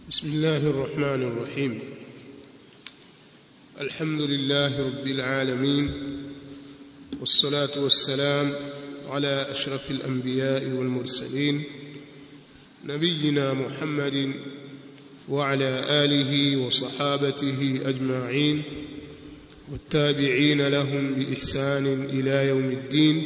بسم الله الرحمن الرحيم الحمد لله رب العالمين والصلاة والسلام على أشرف الأنبياء والمرسلين نبينا محمد وعلى آله وصحابته أجمعين والتابعين لهم بإحسان إلى يوم الدين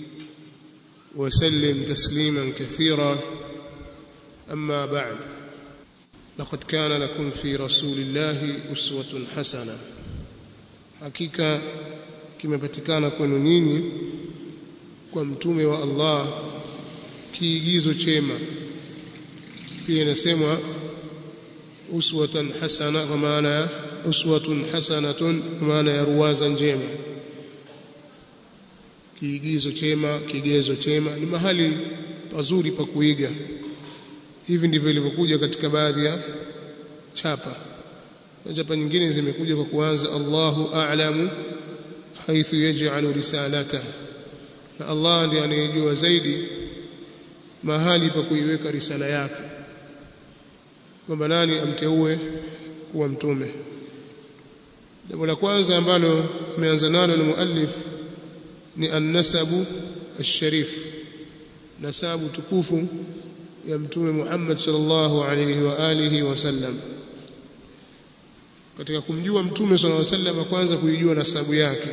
وسلم تسليما كثيرا أما بعد لقد كان لكم في رسول الله أسوة حسنة hakika kimepatikana kwenu nyinyi kwa mtume wa Allah kiigizo chema pia inasemwa uswatan hasana kwa maana ya uswatun hasanatun kwa maana ya ruwaza njema kiigizo chema kigezo chema ni mahali pazuri pa kuiga hivi ndivyo ilivyokuja katika baadhi ya chapa na chapa nyingine zimekuja kwa kuanza Allahu a'lamu haithu yaj'alu risalatahu na Allah ndiye anayejua zaidi mahali pa kuiweka risala yake kwamba nani amteue kuwa mtume jambo la kwanza ambalo ameanza nalo ni muallif ni an-nasabu ash-sharif nasabu tukufu ya mtume Muhammad sallallahu alayhi wa alihi wasallam katika kumjua mtume sallallahu alayhi wasallam kwanza kuijua nasabu yake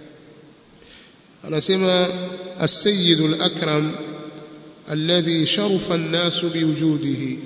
anasema as-sayyid al-akram alladhi sharafa an-nas biwujudihi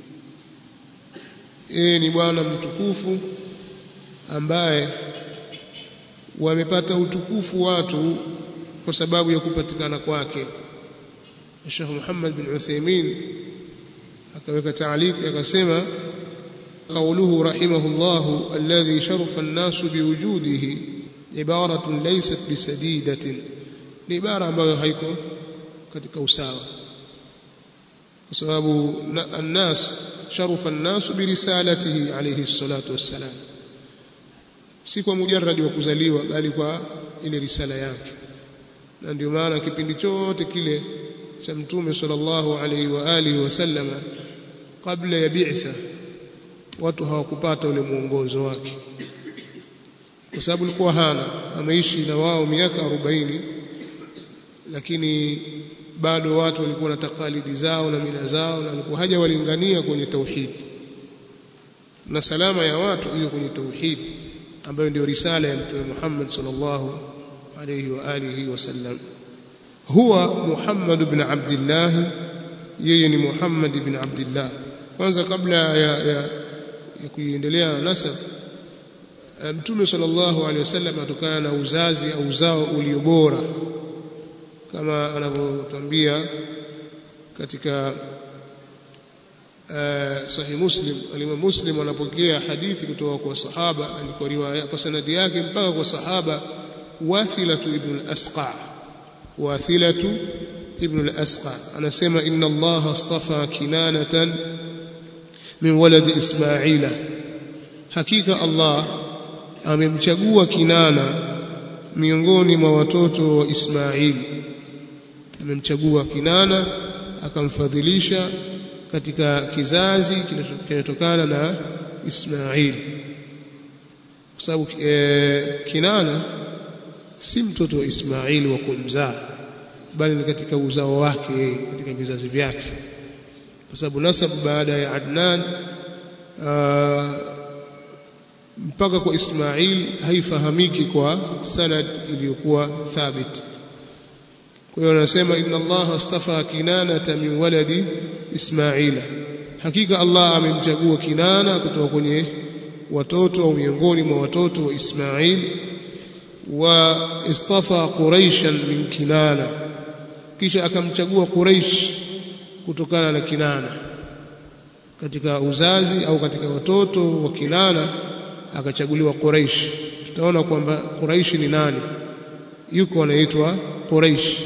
yeye ni bwana mtukufu ambaye wamepata utukufu watu kwa sababu ya kupatikana kwake Sheikh Muhammad bin Uthaymeen akaweka taaliki akasema قوله رحمه الله الذي شرف الناس بوجوده عبارة ليست بسديدة ni ibara ambayo haiko katika usawa kwa sababu الناس شرف الناس برسالته عليه الصلاة والسلام si kwa mujarrad wa kuzaliwa bali kwa ile risala yake na ndio maana kipindi chote kile cha mtume sallallahu alaihi wa alihi wasallam kabla ya bi'tha watu hawakupata ule mwongozo wake kwa sababu alikuwa hana ameishi na wao miaka 40 lakini bado watu walikuwa na takalidi zao na mila zao na alikuwa haja walingania kwenye tauhidi na salama ya watu hiyo kwenye tauhidi ambayo ndio risala ya mtume Muhammad sallallahu alayhi wa alihi wasallam huwa Muhammad ibn Abdullah yeye ni Muhammad ibn Abdullah kwanza kabla ya, ya, ya kuendelea na nasab mtume sallallahu alaihi wasallam atokana na uzazi au uzao ulio bora kama anavyotuambia katika uh, sahih muslim alimam muslim anapokea hadithi kutoka kwa sahaba alikuwa riwaya kwa sanadi yake mpaka kwa sahaba wathilatu ibn al-asqa wathilatu ibn al-asqa anasema inna allaha astafa kinanatan min waladi ismaila hakika allah amemchagua kinana miongoni mwa watoto wa ismaili amemchagua kinana akamfadhilisha katika kizazi kinachotokana na ismaili kwa sababu e, kinana si mtoto wa ismaili wa kumzaa bali ni katika uzao wake katika vizazi vyake kwa sababu nasab baada ya Adnan aa, mpaka kwa Ismail haifahamiki kwa sanad iliyokuwa thabit kwa hiyo anasema inna Allah astafa kinanata min waladi Ismaila hakika Allah amemchagua Kinana kutoka kwenye watoto au miongoni mwa watoto wa Ismail wa istafa Quraishan min Kinana kisha akamchagua Quraish kutokana na Kinana katika uzazi au katika watoto wa Kinana akachaguliwa Quraish tutaona kwamba Quraish ni nani yuko anaitwa Quraish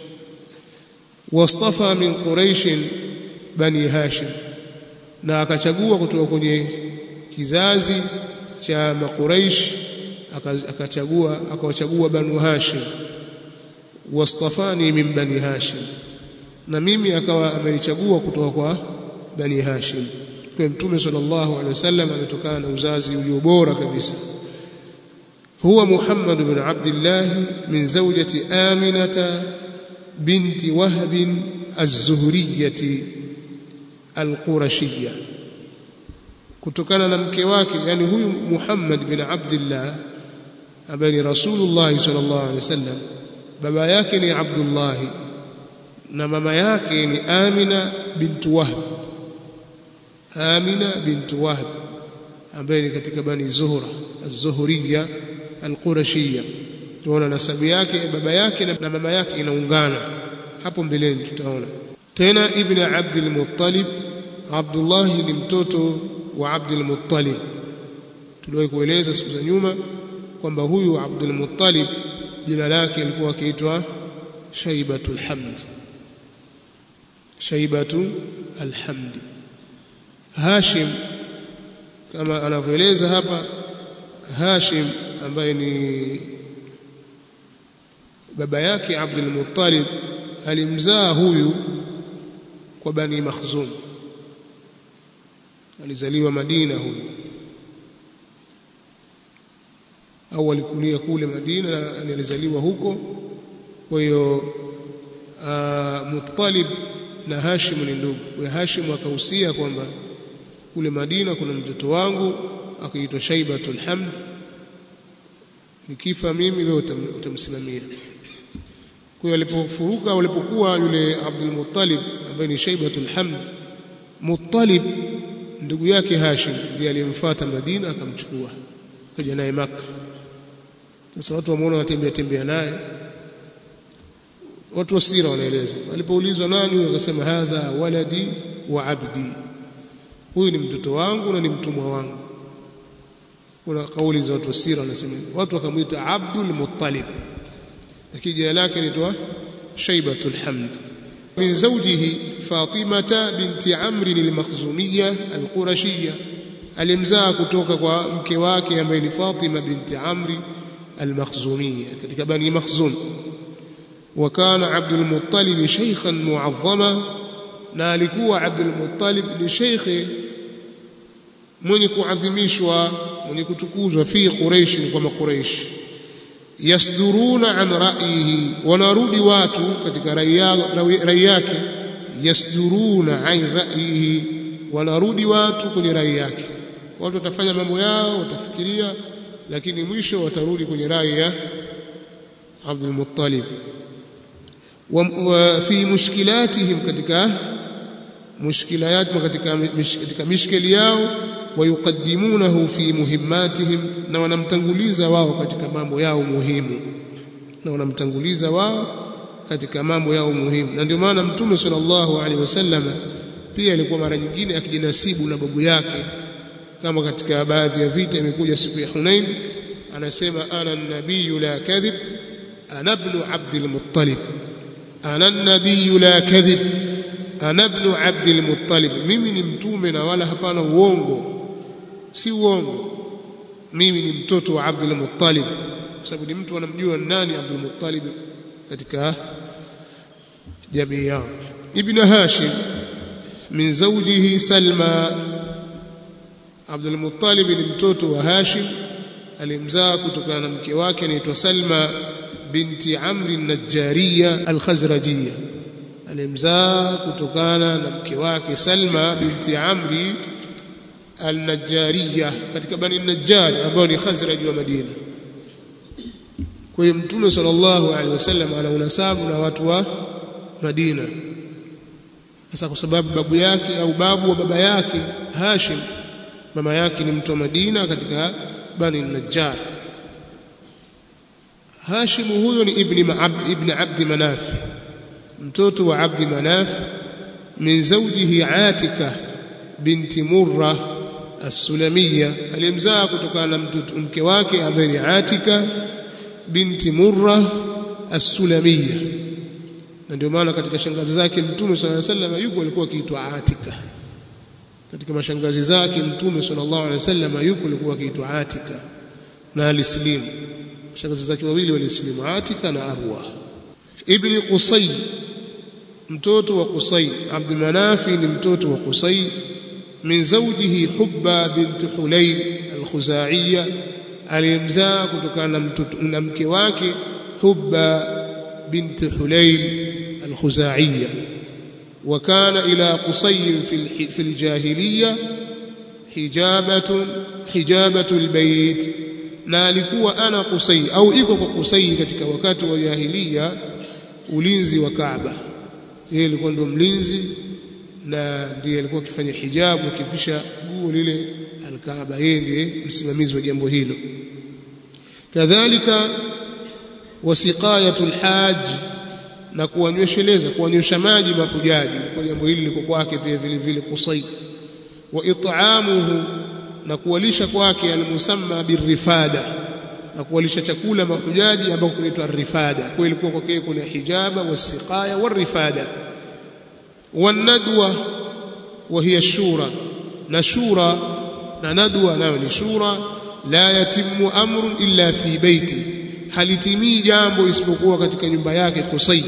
wastafa min Quraish bani Hashim na akachagua kutoka kwenye kizazi cha makuraish akachagua akawachagua banu Hashim wastafani min bani Hashim na mimi akawa amenichagua kutoka kwa bani Hashim kwa kwa mtume sallallahu alaihi wasallam ametokana na uzazi ulio bora kabisa huwa Muhammad bin Abdullah min zawjati Aminata binti Wahb az-Zuhriyyah al-Qurashiyyah kutokana na mke wake yani huyu Muhammad bin Abdullah ambaye ni Rasulullah sallallahu alaihi wasallam baba yake ni Abdullah na mama yake ni Amina bintu Wahb Amina bintu Wahb ambaye ni katika bani Zuhra az-Zuhriya al-Qurashiyya tunaona nasabu yake baba yake na mama yake inaungana hapo mbeleni tutaona tena ibn Abdul Muttalib Abdullah ni mtoto wa Abdul Muttalib tuliwahi kueleza siku za nyuma kwamba huyu Abdul Muttalib jina lake lilikuwa akiitwa Shaibatul Hamd Shaibatu Alhamdi Hashim kama anavyoeleza hapa Hashim ambaye ni baba yake Abdul Muttalib alimzaa huyu kwa Bani Makhzum alizaliwa Madina huyu au alikulia kule Madina na alizaliwa huko kwa hiyo Muttalib na Hashim ni ndugu kwa Hashim akahusia kwamba kule Madina kuna mtoto wangu akiitwa Shaibatul Hamd nikifa mimi wewe utamsimamia kwa hiyo alipofuruka walipokuwa yule Abdul Muttalib ambaye ni Shaibatul Hamd Muttalib ndugu yake Hashim ndiye aliyemfuata Madina akamchukua kaja naye Makka sasa watu wameona wanatembea tembea naye watu wa sira wanaeleza alipoulizwa nani akasema hadha waladi wa abdi huyu ni mtoto wangu na ni mtumwa wangu kuna kauli za watu wa sira wanasema watu wakamwita Abdul Muttalib lakini jina lake linaitwa Shaibatul Hamd min zawjihi Fatimata binti Amr al-Makhzumiyya al-Qurashiyya alimzaa kutoka kwa mke wake ambaye ni Fatima binti Amri al-Makhzumiyya katika bani Makhzum وكان عبد المطلب شيخا معظما na alikuwa Abdul Muttalib ni sheikhe mwenye kuadhimishwa mwenye kutukuzwa fi Quraish kwa Quraish yasduruna an ra'yihi wanarudi watu katika rai yake yasduruna an ra'yihi wanarudi watu kwenye rai yake watu watafanya mambo yao watafikiria lakini mwisho watarudi kwenye rai ya Abdul Muttalib وفي مشكلاتهم katika مشكلات katika katika mishkeli yao wayuqaddimunahu fi muhimmatihim na wanamtanguliza wao katika mambo yao muhimu na wanamtanguliza wao katika mambo yao muhimu na ndio maana mtume sallallahu alaihi wasallam pia alikuwa mara nyingine akijinasibu na babu yake kama katika baadhi ya vita imekuja siku ya Hunain anasema ana nabiyu la kadhib ana ibn Abdul Muttalib ana nabiyu la kadhib ana ibn Abdul Muttalib mimi ni mtume na wala hapana uongo si uongo mimi ni mtoto wa Abdul Muttalib kwa sababu ni mtu anamjua nani Abdul Muttalib katika jamii yao ibn Hashim min zawjihi Salma Abdul Muttalib ni mtoto wa Hashim alimzaa kutokana na mke wake anaitwa Salma binti Amri Najjariya Al-Khazrajiyya alimzaa kutokana na mke wake Salma binti Amri Al-Najjariya katika Bani Najjar ambao ni Khazraj wa Madina kwa hiyo Mtume sallallahu alaihi wasallam ana unasabu na watu wa Madina sasa kwa sababu babu yake au babu wa baba yake Hashim mama yake ni mtu wa Madina katika Bani Najjar Hashim huyo ni ibn Abd ibn Abd Manaf mtoto wa Abd Manaf min zawjihi Atika binti Murra as-Sulamiyya alimzaa kutokana na mke wake ambaye ni Atika binti Murra as-Sulamiyya na ndio maana katika shangazi zake Mtume صلى الله عليه وسلم yuko alikuwa akiitwa Atika katika mashangazi zake Mtume sallallahu alaihi wasallam yuko alikuwa akiitwa Atika na alislimu shangazi zake wawili walislimu Atika na Arwa ibn Qusay mtoto wa Qusay Abd Manafi ni mtoto wa Qusay min zawjihi hubba bint hulayl al-khuzaiya aliyemzaa kutokana na mke wake hubba bint hulayl al-khuzaiya وكان إلى قصي في في الجاهلية حجابة حجابة البيت na alikuwa ana Qusay au iko kwa Qusay katika wakati wa jahiliya ulinzi wa Kaaba yeye alikuwa ndo mlinzi na ndiye alikuwa akifanya hijabu akifisha guo lile al-Kaaba yeye ndiye msimamizi wa jambo hilo kadhalika wasiqayatul hajj na kuwanywesheleza kuwanywesha maji mahujaji kwa jambo hili liko kwake pia vile vile Qusay wa it'amuhu na kuwalisha kwake almusamma birifada na kuwalisha chakula mahujaji ambao kunaitwa rifada kwa ilikuwa kwake kuna hijaba wasiqaya warifada wanadwa wa hiya shura na shura na nadwa nayo ni shura la yatimu amrun illa fi baiti halitimii jambo isipokuwa katika nyumba yake Qusay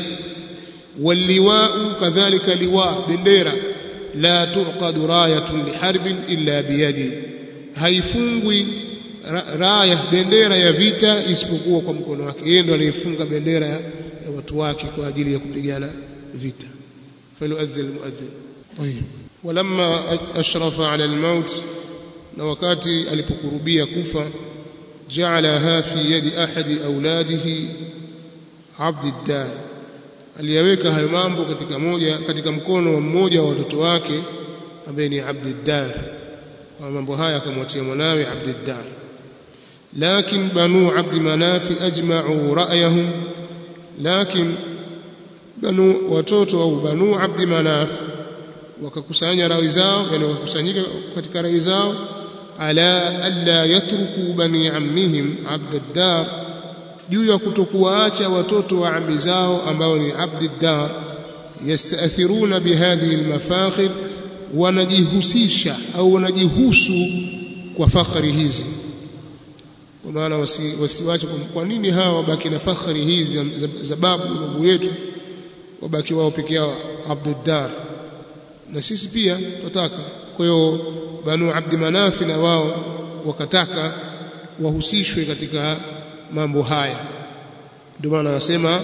waliwau kadhalika liwa bendera la tuqad rayatun liharbin illa biyadi haifungwi raya bendera ya vita isipokuwa kwa mkono wake yeye ndo anayefunga bendera ya, ya watu wake kwa ajili ya kupigana vita falyuadhdhin almuadhdhin طيب ولما اشرف على الموت na wakati alipokurubia kufa jaalaha fi yadi ahadi auladihi abd ad-dar aliyaweka hayo mambo katika moja katika mkono wa mmoja wa watoto wake ambaye ni abd ad-dar kwa mambo haya akamwatia mwanawe abd ad-dar lakin banu abd manaf ajma'u ra'yahum lakin banu watoto au banu abd manaf wakakusanya rai zao yani wakakusanyika katika rai zao ala alla yatruku bani ammihim abd ad-dar juu ya kutokuwaacha watoto wa ammi zao ambao ni abd ad-dar yastaathiruna bihadhihi al-mafakhir wanajihusisha au wanajihusu kwa fakhari hizi kwa maana wasiwache wasi kwa nini hawa wabaki na fakhari hizi za babu babu yetu wabaki wao peke yao abd ad-dar na sisi pia tutaka kwa hiyo banu abdi manafi na wao wakataka wahusishwe katika mambo haya ndio maana anasema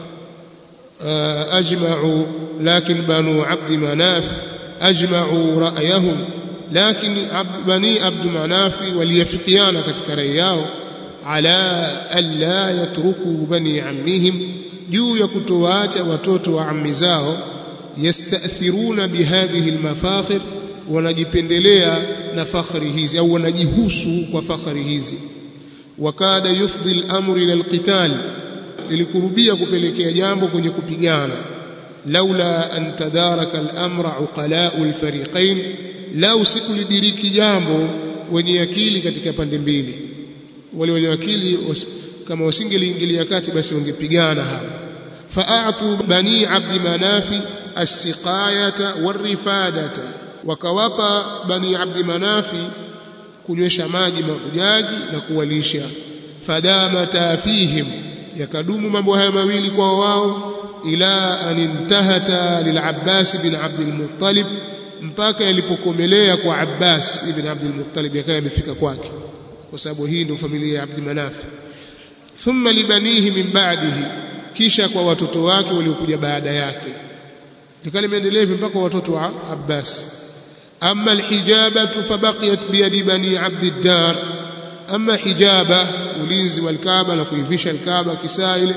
ajma'u lakin banu abdi manaf ajma'u ra'yahum lakin bani abdi manafi waliyafikiana katika rai yao ala alla yatruku bani ammihim juu ya kutowaacha watoto wa ammi zao yastathiruna bihadhihi almafakhir wanajipendelea na fakhri hizi au wanajihusu kwa fakhri hizi wakada yufdhi al-amru ila al-qital lilikurubia kupelekea jambo kwenye kupigana laula an tadaraka al-amra uqala'u al-fariqain lau sikulidiriki jambo wenye akili katika pande mbili wale wenye akili kama wasingeliingilia kati basi wangepigana hapo fa'atu bani abdi manafi as-siqayata war-rifadata wakawapa bani abdi manafi kunywesha maji mahujaji na kuwalisha fadamata fihim yakadumu mambo haya mawili kwa wao ila an intahata lil-Abbas bin Abd al-Muttalib mpaka yalipokomelea kwa Abbas ibn Abd al-Muttalib yakawa yamefika kwake kwa sababu hii ndio familia ya Abd Manaf thumma libanihi min ba'dihi kisha kwa watoto wake waliokuja baada yake likawa limeendelea hivi mpaka watoto wa Abbas أما الحجابة فبقيت بيد بني عبد الدار أما حجابة ulinzi wa Kaaba na kuivisha Kaaba kisaile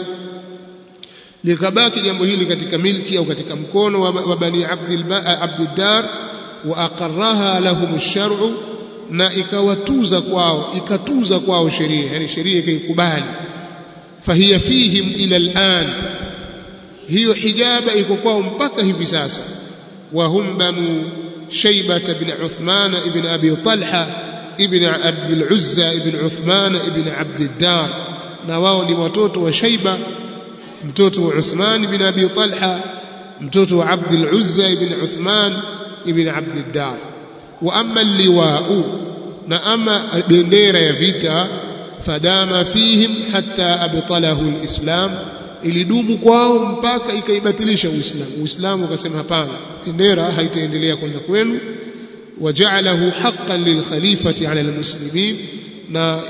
likabaki jambo hili katika milki au katika mkono wa bani Abdiddar wa aqarraha lahum ash-shar'u na ikawatuza kwao ikatuza kwao sheria yani sheria ikaikubali fahiya fihim ila al-an hiyo hijaba iko kwao mpaka hivi sasa wa hum banu شيبة بن عثمان بن أبي طلحة ابن عبد العزة ابن عثمان ابن عبد الدار نواو ni watoto wa Shaiba mtoto wa Uthman ibn Abi Talha mtoto wa Abd al-Uzza ibn Uthman ibn Abd ad-Dar wa amma al-liwa'u na ama bendera ya vita fadama fihim hatta abtalahu al-islam ilidumu kwao mpaka ikaibatilisha Uislamu. Uislamu ukasema hapana, bendera haitaendelea kwenda kwenu, waja'alahu haqqan lilkhalifati 'ala almuslimin na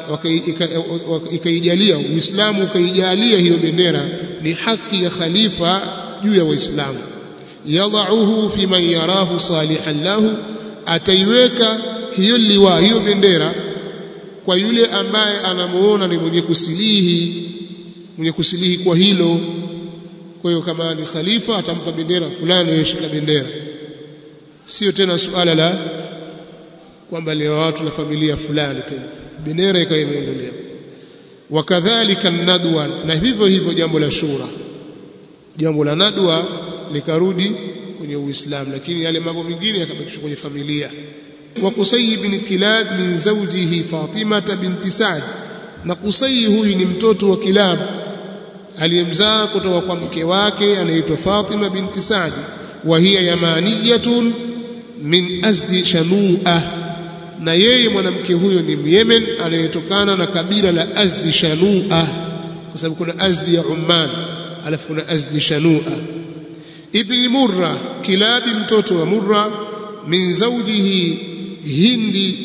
ikaijalia Uislamu ukaijalia hiyo bendera ni haki ya khalifa juu ya Waislamu yadhauhu fi man yarahu salihan lahu ataiweka hiyo liwa hiyo bendera kwa yule ambaye anamuona ni mwenye kusilihi mwenye kusilihi kwa hilo kwa hiyo kama ni khalifa atampa bendera fulani yeshika bendera sio tena suala la kwamba leo watu na familia fulani tena bendera ikawa imeondolewa wakadhalika nadwa na hivyo hivyo jambo la shura jambo la nadwa likarudi kwenye Uislamu lakini yale mambo mengine yakabakishwa kwenye familia wa Qusay ibn Kilab min zawjihi Fatima binti Sa'd na Qusay huyu ni mtoto wa Kilab aliyemzaa kutoka kwa mke wake anaitwa Fatima binti Sa'd wa hiya yamaniyatun min azdi shanua na yeye mwanamke huyo ni Myemen anayetokana na kabila la Azdi Shanua kwa sababu kuna Azdi ya Umman alafu kuna Azdi Shanua ibn Murra Kilabi mtoto wa Murra min zawjihi Hindi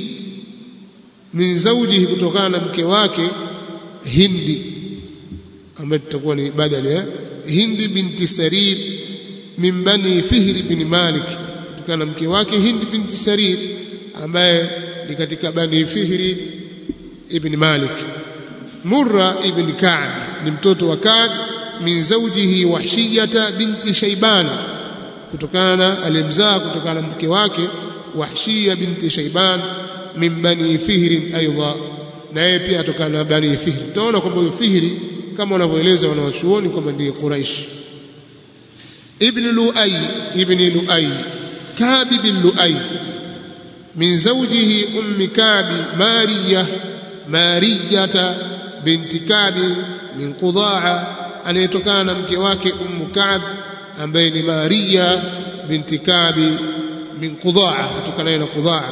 min zawjihi kutokana na mke wake Hindi ambaye tutakuwa ni badali ya Hindi binti Sarir min bani Fihr bin Malik kutokana na mke wake Hindi binti Sarir ambaye ni katika bani Fihri ibn Malik Murra ibn Ka'b ni mtoto wa Ka'b min zawjihi Wahshiyata binti Shaybana kutokana na alimzaa kutokana na mke wake Wahshiya binti Shayban min bani Fihri aidha na yeye pia atokana na bani Fihri utaona kwamba huyo Fihri kama wanavyoeleza wanawachuoni kwamba ndiye Quraish ibn Luay ibn Luay Ka'b bin Luay من زوجه أم كعب مارية مارية بنت كعب من قضاعة أن يتكان مكواك أم كعب ambaye ni Maria binti Kabi min Qudaa kutokana na Qudaa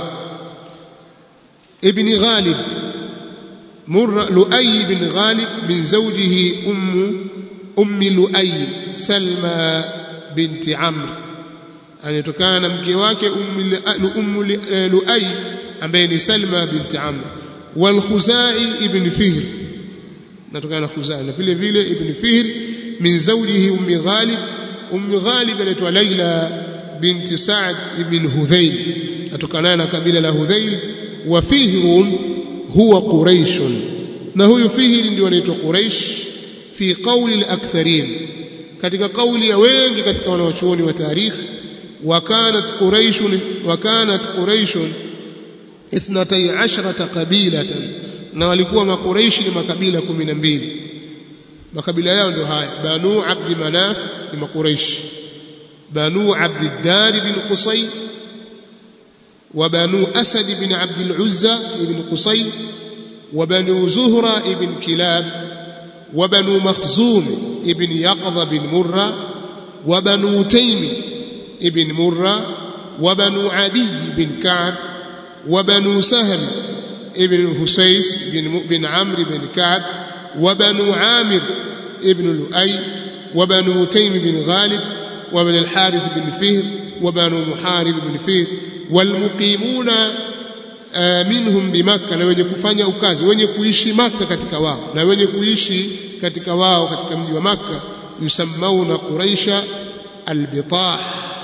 ibn Ghalib Murra Luay ibn Ghalib min zawjihi ummu ummi Luay Salma binti Amr anatokana na mke wake ummu Luay ambaye ni Salma binti Amr wal Khuzai ibn Fihr natokana na Khuzai na vile vile ibn Fihr min zawjihi ummi Ghalib ummi Ghalib anaitwa Laila binti Sa'd ibn Hudhayl atokana na kabila la Hudhayl wa Fihrun huwa Quraish na huyu Fihr ndio anaitwa Quraish fi qawli al-aktharin katika kauli ya wengi katika wanawachuoni wa tarikh وكانت قريش وكانت قريش اثنتي عشرة قبيلة na walikuwa makuraishi ni makabila 12 makabila yao ndio haya banu abd manaf ni makuraishi banu abd ad-dar bin qusay wa banu asad bin abd al-uzza ibn qusay wa banu zuhra ibn kilab wa banu makhzum ibn yaqdha bin murra wa banu taymi ابن مرة وبنو عدي بن كعب وبنو سهم ابن هسيس بن بن عمرو بن كعب وبنو عامر ابن لؤي وبنو تيم بن غالب وبن الحارث بن فهر وبنو محارب بن فهر والمقيمون minhum bimakka na wenye kufanya ukazi wenye kuishi maka katika wao na wenye kuishi katika wao katika mji wa makka yusammauna quraisha albitah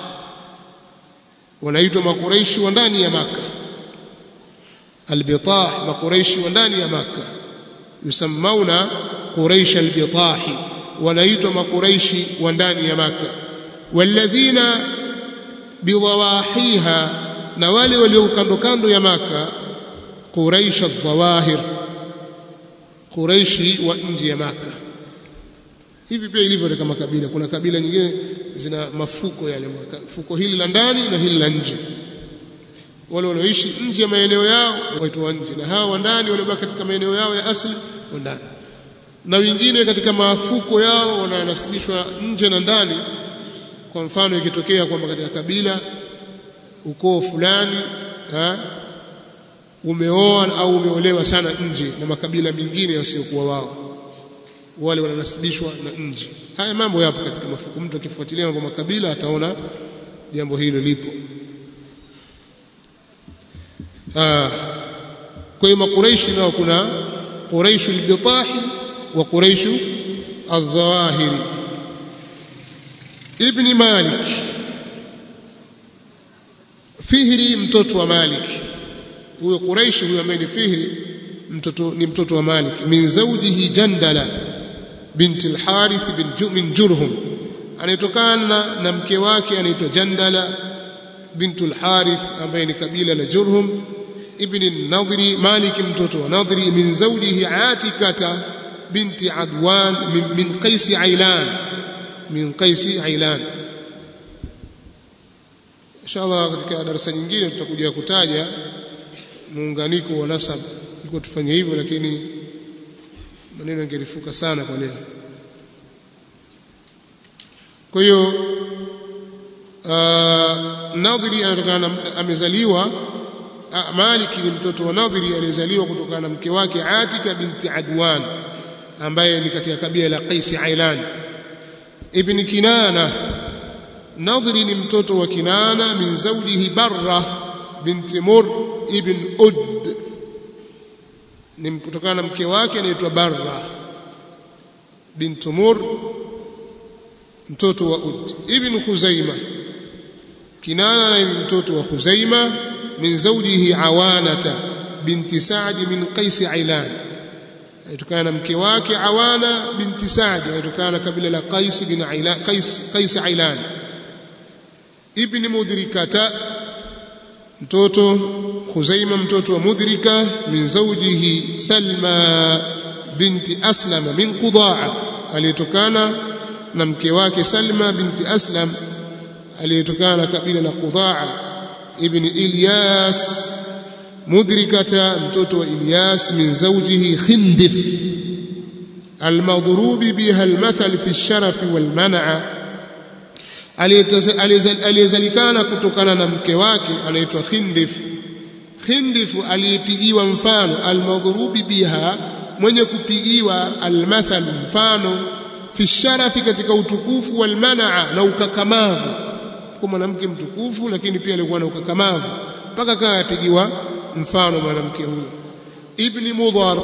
wanaitwa makuraishi wa ndani ya maka albitah makuraishi wa ndani ya maka yusammauna quraish albitah wanaitwa makuraishi wa ndani ya maka walladhina bidawahiha na wale walio kando kando ya maka quraish adh-dhawahir quraishi wa nje ya maka hivi pia ilivyo katika makabila kuna kabila nyingine zina mafuko yale fuko hili la ndani na hili la nje wale wanaoishi nje ya maeneo yao waitwa nje na hawa wa ndani waliobaki katika maeneo yao ya asili wa ndani na wengine katika mafuko yao wananasibishwa nje na ndani kwa mfano ikitokea kwamba katika kabila ukoo fulani ha, umeoa au umeolewa sana nje na makabila mengine yasiokuwa wao wale wananasibishwa na nje haya mambo yapo katika mafuku mtu akifuatilia mambo makabila ataona jambo hilo lipo ah kwa hiyo makuraishi nao kuna quraishu albitahi wa quraishu aldhawahiri ibni malik fihri mtoto wa malik huyo quraishi huyo ambaye ni fihri mtoto ni mtoto wa malik min zawjihi jandala binti alharith bin min jurhum anayetokana na mke wake anaitwa jandala bintu alharith ambaye ni kabila la jurhum ibn nadri malik mtoto wa nadri min zawjihi atikata binti adwan min, min qais ailan min qais ailan inshallah katika darasa nyingine tutakuja kutaja muunganiko wa nasab iko tufanye hivyo lakini maneno yangerifuka sana kwa leo kwa hiyo Nadhiri anatokana amezaliwa Malik ni mtoto wa Nadhiri aliyezaliwa kutokana na mke wake Atika binti Adwan ambaye ni katika kabila la Qais Ailan ibn Kinana Nadhiri ni mtoto wa Kinana min zawjihi Barra binti Mur ibn Ud ni kutokana na mke wake anaitwa Barra bintu Mur mtoto wa Ud ibn Khuzaima Kinana ni mtoto wa Khuzaima min zawjihi Awanata binti Sa'd min Qais Ailan alitokana na mke wake Awana binti Sa'd alitokana na kabila la Qais bin Ailan Qais Qais Ailan ibn Mudrikata mtoto Khuzaima mtoto wa Mudrika min zawjihi Salma binti Aslama min Qudaa aliyetokana na mke wake Salma binti Aslam aliyetokana na kabila la Qudaa ibn Ilyas mudrikata mtoto wa Ilyas min zawjihi Khindif المضروب بها المثل في الشرف والمنع aliyezalikana kutokana na mke wake anaitwa Khindif Khindif aliyepigiwa mfano almadhrubi biha mwenye kupigiwa almathal mfano fi sharafi katika utukufu walmanaa na ukakamavu kwa mwanamke mtukufu lakini pia alikuwa na ukakamavu mpaka kawa yapigiwa mfano mwanamke huyo ibni mudhar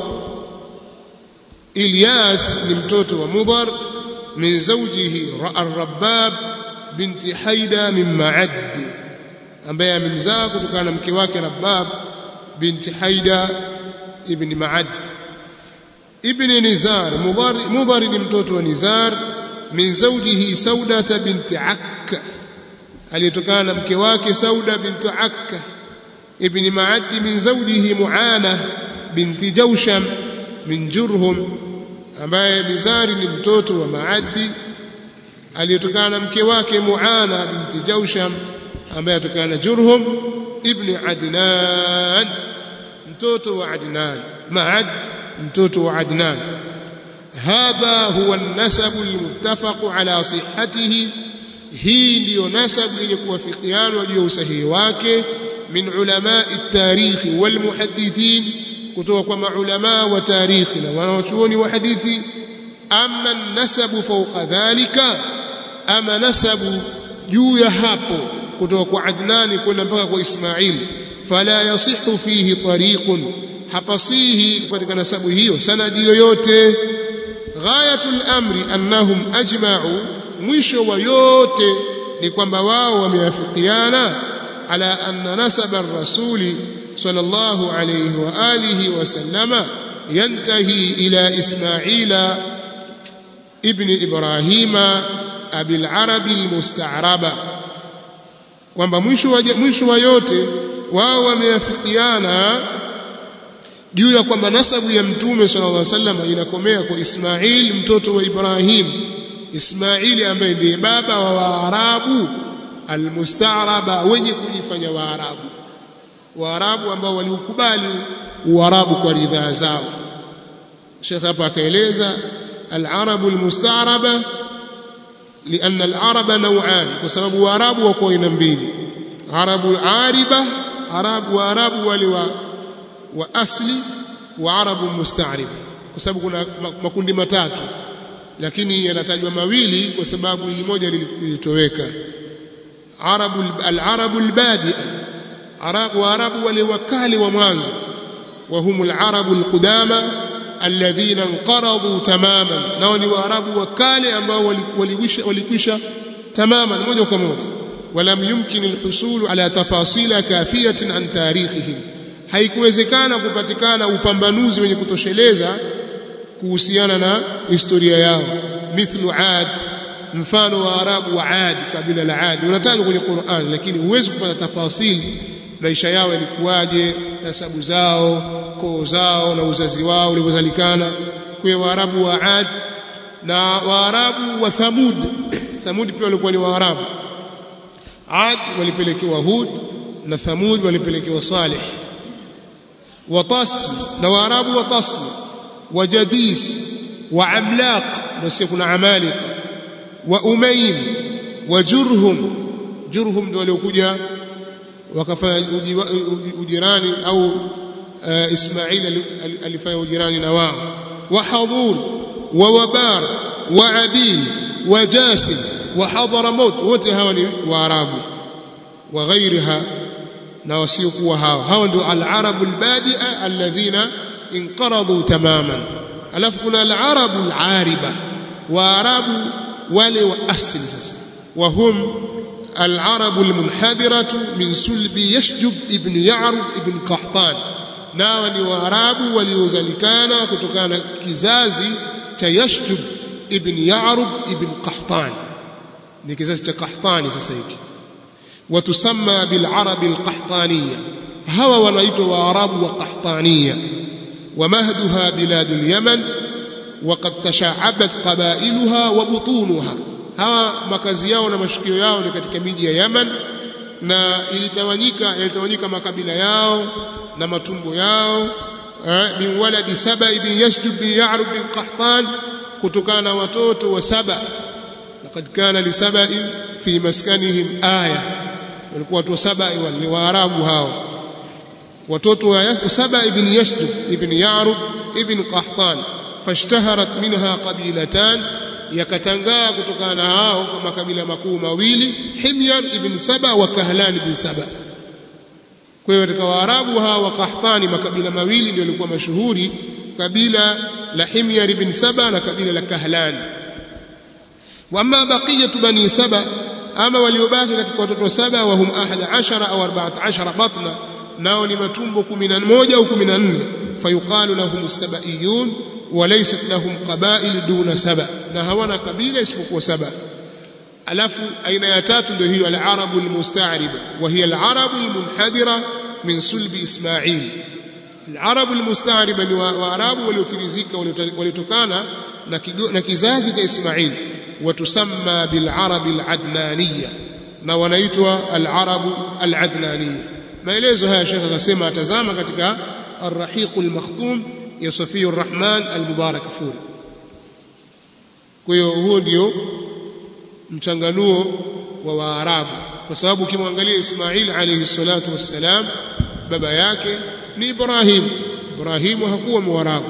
Ilyas ni mtoto wa Mudhar min zawjihi ar-Rabbab binti Haida min Ma'ad ambaye amemzaa kutokana na mke wake Rabbab binti Haida ibn Ma'ad ibn Nizar Mudhar Mudhar ni mtoto wa Nizar min zawjihi Sauda binti Akka aliyetokana na mke wake Sauda binti Akka ibn Ma'ad min zawjihi Muana binti Jawsham min Jurhum ambaye Nizari ni mtoto wa Maadi aliyetokana na mke wake Muana binti Jawsham ambaye atokana na Jurhum ibn Adnan mtoto wa Adnan Maad mtoto wa Adnan hadha huwa an-nasab al-muttafaq ala sihhatihi hii ndiyo nasabu yenye kuwafikiana juu ya usahihi wake min ulama at-tarikh wal muhaddithin kutoka kwa maulama wa tarikhi na wanawachuoni wa hadithi ama nasabu fawqa dhalika ama nasabu juu ya hapo kutoka kwa Adnani kwenda mpaka kwa Ismail fala yasihu fihi tariqun hapasihi katika nasabu hiyo sanadi yoyote ghayatul amri annahum ajma'u mwisho wa yote ni kwamba wao wameafikiana ala anna nasaba ar-rasuli صلى الله عليه وآله وسلم ينتهي إلى إسماعيل ابن إبراهيم أبي العرب المستعربة kwamba mwisho wa mwisho wa yote wao wameafikiana juu ya kwamba nasabu ya mtume sallallahu alaihi wasallam inakomea kwa Ismail mtoto wa Ibrahim Ismaili ambaye ndiye baba wa Waarabu almustaaraba wenye kujifanya Waarabu Waarabu ambao waliukubali Uarabu kwa ridhaa zao. Sheikh hapa akaeleza al-arabu al-musta'raba لأن العرب نوعان وسبب واراب wako aina mbili arabu ariba arabu waarabu wale wa, wa asli wa arabu musta'rib kwa sababu kuna makundi matatu lakini yanatajwa mawili kwa sababu ili moja lilitoweka arabu al-arabu al-badi'a arabu waarabu wale wakali wa mwanzo wa humul arabu alqudama alladhina inqaradu tamaman nao ni waarabu wakale ambao walikwisha walikwisha tamaman moja kwa moja walam yumkin alhusul ala tafasila kafiyatin an tarikhihim haikuwezekana kupatikana upambanuzi wenye kutosheleza kuhusiana na historia yao mithlu ad mfano wa arabu wa ad kabila la ad unatajwa kwenye Qur'an lakini huwezi kupata tafasili maisha yao yalikuwaje nasabu zao koo zao na uzazi wao ulivyozalikana kwa waarabu wa ad na waarabu wa thamud thamud pia walikuwa ni waarabu ad walipelekewa hud na thamud walipelekewa salih wa tasm na waarabu wa tasm wa jadis wa amlaq na kuna amalika wa umaym wa jurhum jurhum ndio waliokuja wakafanya ujirani au uh, Ismail alifanya ujirani na wao wa hadhur wa wabar wa abil wa jasim wa hadramaut wote hawa ni waarabu wa ghairiha na wasiokuwa hao hao ndio al-arabu al-badia alladhina inqaradu tamaman alafu kuna al-arabu al-ariba waarabu wale wa asili sasa wa hum العرب المنحدرة من سلب يشجب ابن يعرب ابن قحطان nao ni waarabu waliozalikana kutokana kizazi cha yashjub ibn yarub ibn qahtan ni kizazi cha qahtani sasa hiki watusamma bil arab al qahtaniya hawa wanaitwa waarabu wa qahtaniya ومهدها بلاد اليمن وقد تشعبت قبائلها وبطونها hawa makazi yao na mashukio yao ni katika miji ya Yaman na ilitawanyika yalitawanyika makabila yao na matumbo yao min waladi saba ibn yasjub bin ya'rub bin qahtan kutokana na watoto wa saba laqad kana li saba fi maskanihim aya walikuwa watu wa saba ni waarabu hao watoto wa saba ibn yasjub ibn ya'rub ibn qahtan fashtaharat minha qabilatan yakatangaa kutokana na hao kwa makabila makuu mawili Himyar ibn Saba wa Kahlan ibn Saba kwa hiyo katika Waarabu hawa wa Qahtani makabila mawili ndio yalikuwa mashuhuri kabila la Himyar ibn Saba na kabila la Kahlan wa amma baqiyatu bani Saba ama waliobaki katika watoto saba wa hum 11 au 14 batna nao ni matumbo 11 au 14 fayuqalu lahum as-sabaiyun وليست لهم قبائل دون سبع na hawana kabila isipokuwa saba alafu aina ya tatu ndio hiyo al-arabu al-musta'riba wa hiya al-arabu al-munhadira min sulbi isma'il al-arabu al-musta'riba ni waarabu waliotirizika waliotokana na na kizazi cha Ismail watusamma bil-arabi al-adnaniyya na wanaitwa al-arabu al-adnaniyya maelezo haya shekha akasema atazama katika ar-rahiq al-makhtum ya Safiyu Rahman al-Mubarak Furi. Kwa hiyo huo ndio mchanganuo wa Waarabu, kwa sababu ukimwangalia Ismail alayhi salatu wassalam, baba yake ni Ibrahim. Ibrahimu hakuwa Mwarabu,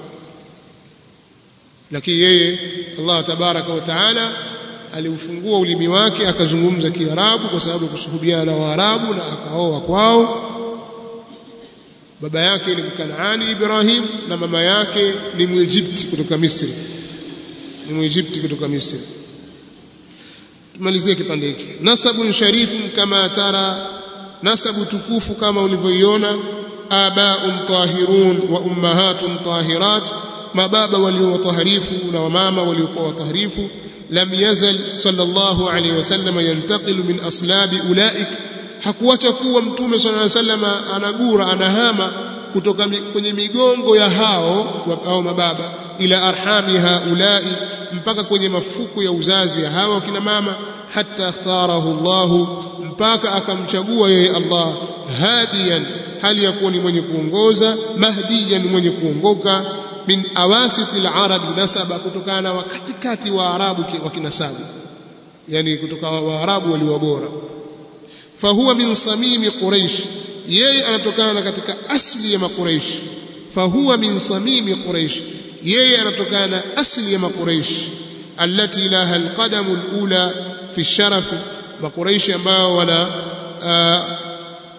lakini yeye Allah tabaraka wa taala aliufungua ulimi wake akazungumza Kiarabu kwa sababu ya kusuhubiana na Waarabu na akaoa kwao baba yake ni Mkanaani Ibrahim na mama yake ni Mwegypti kutoka Misri ni Mwegypti kutoka Misri tumalizie kipande hiki nasabun sharifun kama tara nasabu tukufu kama ulivyoiona abaun tahirun wa ummahatun tahirat mababa walio wataharifu na wamama waliokuwa wataharifu lam yazal sallallahu alayhi wasallam yantaqilu min aslabi ulaik hakuacha kuwa mtume sallallahu alaihi wasallam anagura anahama kutoka kwenye migongo ya hao au mababa ila arhami haulai mpaka kwenye mafuko ya uzazi ya hawa kina mama hatta ikhtarahu Allah mpaka akamchagua yeye Allah hadiyan hali ya kuwa ni mwenye kuongoza mahdiyan mwenye kuongoka min awasiti al-arab nasaba kutokana na katikati wa arabu wa kinasabu yani kutoka waarabu walio bora fahuwa min samimi quraish yeye anatokana katika asli ya makuraish fahuwa min samimi quraish yeye anatokana na asli ya makuraish allati laha alqadamu alula fi sharaf makuraish ambao wana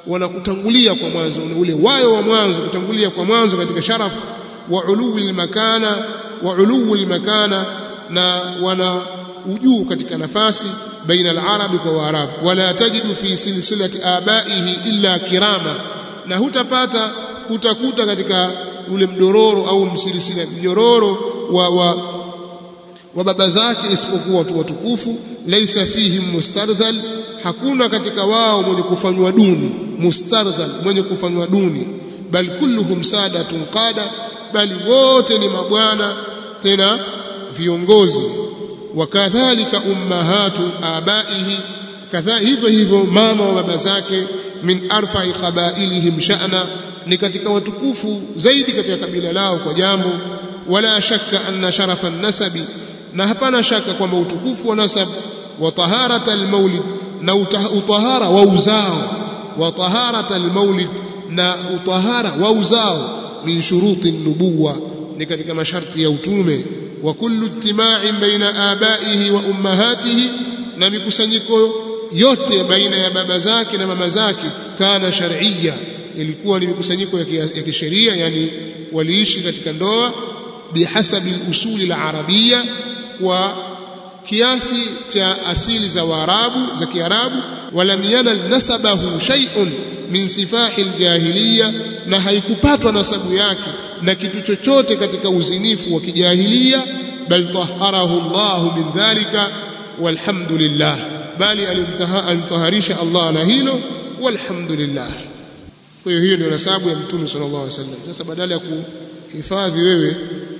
wanakutangulia kwa mwanzo ule wayo wa mwanzo kutangulia kwa mwanzo katika sharaf wa uluwi makana wa uluwi makana na wana ujuu katika nafasi baina al-arabi kwa waarabu wala tajidu fi silsilati abaihi illa kirama na hutapata hutakuta katika ule mdororo au msilisila mnyororo wa, wa, wa baba zake isipokuwa watu watukufu laisa fihim mustardhal hakuna katika wao mwenye kufanywa duni mustardhal mwenye kufanywa duni bal kulluhum sadatun qada bali wote ni mabwana tena viongozi wakadhalika ummahatu abaihi kadha hivyo hivyo mama wa baba zake min arfa'i qabailihim sha'na ni katika watukufu zaidi katika kabila lao kwa jambo wala shakka anna sharafa nasabi na hapana shaka kwamba utukufu wa nasab wa taharata almaulid na utahara wa uzao wa taharata almaulid na utahara wa uzao min shuruti nubuwa ni katika masharti ya utume wa kullu ijtima'in baina abaihi wa ummahatihi na mikusanyiko yote baina ya baba zake na mama zake kana shar'iyya ilikuwa ni mikusanyiko ya kisheria yani waliishi katika ndoa bihasabi usuli al-arabiyya kwa kiasi cha asili za Waarabu za Kiarabu walam yanal nasabahu shay'un min sifahi aljahiliya na haikupatwa nasabu yake na kitu chochote katika uzinifu wa kijahilia bal taharahu Allah min dhalika walhamdulillah bali alimtaharisha Allah na hilo walhamdulillah kwa hiyo hiyo ndio nasabu ya mtume sallallahu alaihi wasallam sasa badala ya kuhifadhi wewe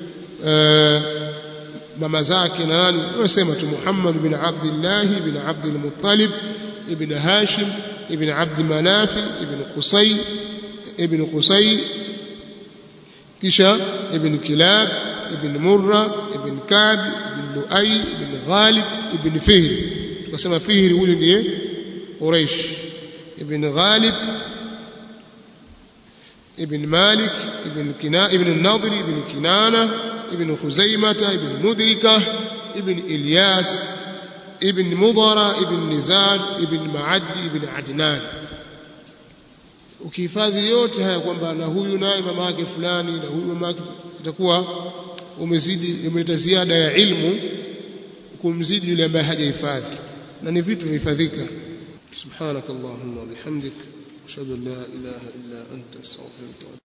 mama zake na nani wasema tu Muhammad bin Abdullah bin Abdul Muttalib ibn Hashim ibn Abd Manaf ibn Qusay ibn Qusay kisha ibn Kilab ibn Murra ibn Kab ibn Luay ibn Ghalib ibn Fihr tukasema Fihr huyu ndiye Quraish ibn Ghalib ابن مالك ابن كنا ابن النضر ابن كنانة ابن خزيمة ابن مدركة ابن إلياس ابن مضر ابن نزار ابن معد ابن عدنان ukihifadhi yote haya kwamba na huyu naye mama yake fulani na huyu mama yake itakuwa umezidi umeleta ziada ya ilmu kumzidi yule ambaye hajahifadhi na ni vitu vihifadhika subhanakallahumma bihamdik ashhadu an la ilaha illa anta astaghfiruka